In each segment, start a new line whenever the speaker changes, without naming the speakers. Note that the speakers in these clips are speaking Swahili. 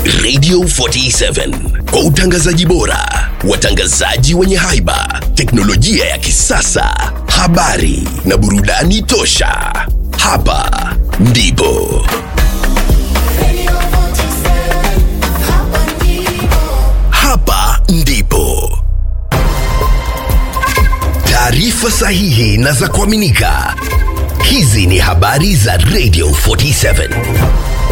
Radio 47 kwa utangazaji bora, watangazaji wenye haiba, teknolojia ya kisasa, habari na burudani tosha. Hapa ndipo hapa ndipo taarifa sahihi na za kuaminika. Hizi ni habari za Radio 47.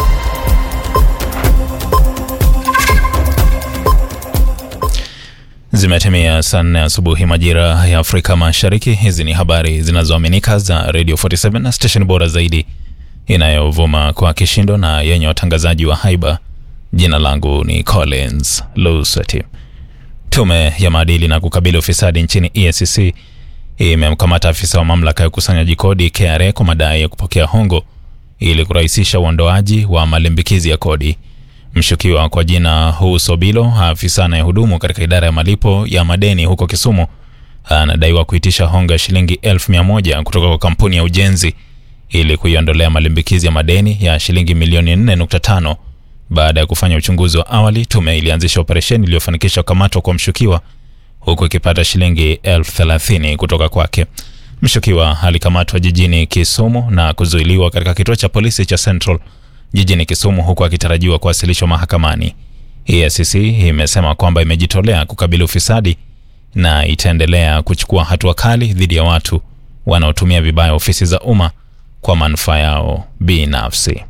Zimetimia saa nne asubuhi majira ya Afrika Mashariki. Hizi ni habari zinazoaminika za Radio 47 na station bora zaidi inayovuma kwa kishindo na yenye watangazaji wa haiba. Jina langu ni Collins Lusati. Tume ya maadili na kukabili ufisadi nchini EACC imemkamata afisa wa mamlaka ya ukusanyaji kodi KRA kwa madai ya kupokea hongo ili kurahisisha uondoaji wa malimbikizi ya kodi. Mshukiwa kwa jina Husobilo, afisa anayehudumu katika idara ya malipo ya madeni huko Kisumu, anadaiwa kuitisha hongo ya shilingi elfu mia moja kutoka kwa kampuni ya ujenzi ili kuiondolea malimbikizi ya madeni ya shilingi milioni 4.5. Baada ya kufanya uchunguzi wa awali, tume ilianzisha operesheni iliyofanikisha kukamatwa kwa mshukiwa huku ikipata shilingi elfu thelathini kutoka kwake. Mshukiwa alikamatwa jijini Kisumu na kuzuiliwa katika kituo cha polisi cha Central jijini Kisumu huku akitarajiwa kuwasilishwa mahakamani. EACC imesema kwamba imejitolea kukabili ufisadi na itaendelea kuchukua hatua kali dhidi ya watu wanaotumia vibaya ofisi za umma kwa manufaa yao binafsi.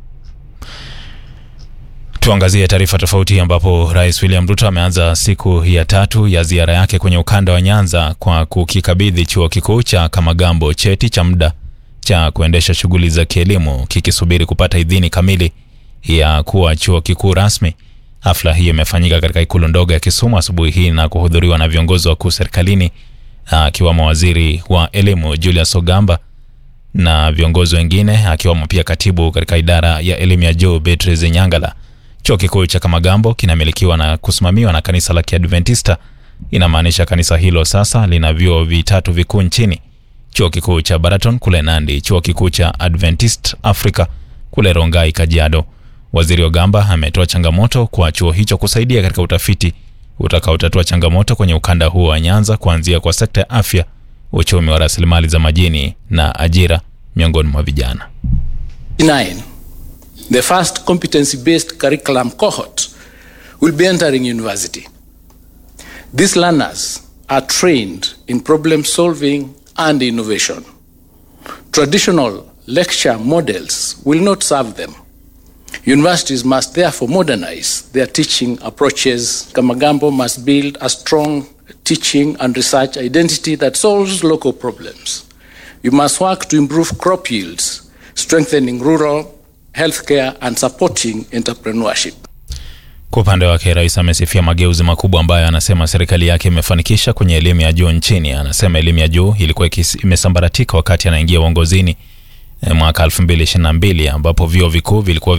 Tuangazie taarifa tofauti ambapo Rais William Ruto ameanza siku ya tatu ya ziara yake kwenye ukanda wa Nyanza kwa kukikabidhi chuo kikuu cha Kamagambo cheti cha muda cha kuendesha shughuli za kielimu kikisubiri kupata idhini kamili ya kuwa chuo kikuu rasmi. Hafla hiyo imefanyika katika ikulu ndogo ya Kisumu asubuhi hii na kuhudhuriwa na viongozi wakuu serikalini akiwamo waziri wa elimu Julius Ogamba na viongozi wengine akiwamo pia katibu katika idara ya elimu ya juu Beatrice Nyangala. Chuo kikuu cha Kamagambo kinamilikiwa na kusimamiwa na kanisa la Kiadventista. Inamaanisha kanisa hilo sasa lina vyuo vitatu vikuu nchini: chuo kikuu cha Baraton kule Nandi, chuo kikuu cha Adventist Africa kule Rongai, Kajiado. Waziri Ogamba ametoa changamoto kwa chuo hicho kusaidia katika utafiti utakaotatua changamoto kwenye ukanda huo wa Nyanza, kuanzia kwa sekta ya afya, uchumi wa rasilimali za majini na ajira miongoni mwa vijana.
Nine, the first competency-based curriculum cohort will be entering university. These learners are trained in problem solving and innovation. Traditional lecture models will not serve them. Universities must therefore modernize their teaching approaches. Kamagambo must build a strong teaching and research identity that solves local problems. We must work to improve crop yields, strengthening rural healthcare and supporting entrepreneurship.
Kwa upande wake rais amesifia mageuzi makubwa ambayo anasema serikali yake imefanikisha kwenye elimu ya juu nchini. Anasema elimu ya juu ilikuwa imesambaratika wakati anaingia uongozini mwaka 2022 ambapo vyuo vikuu vilikuwa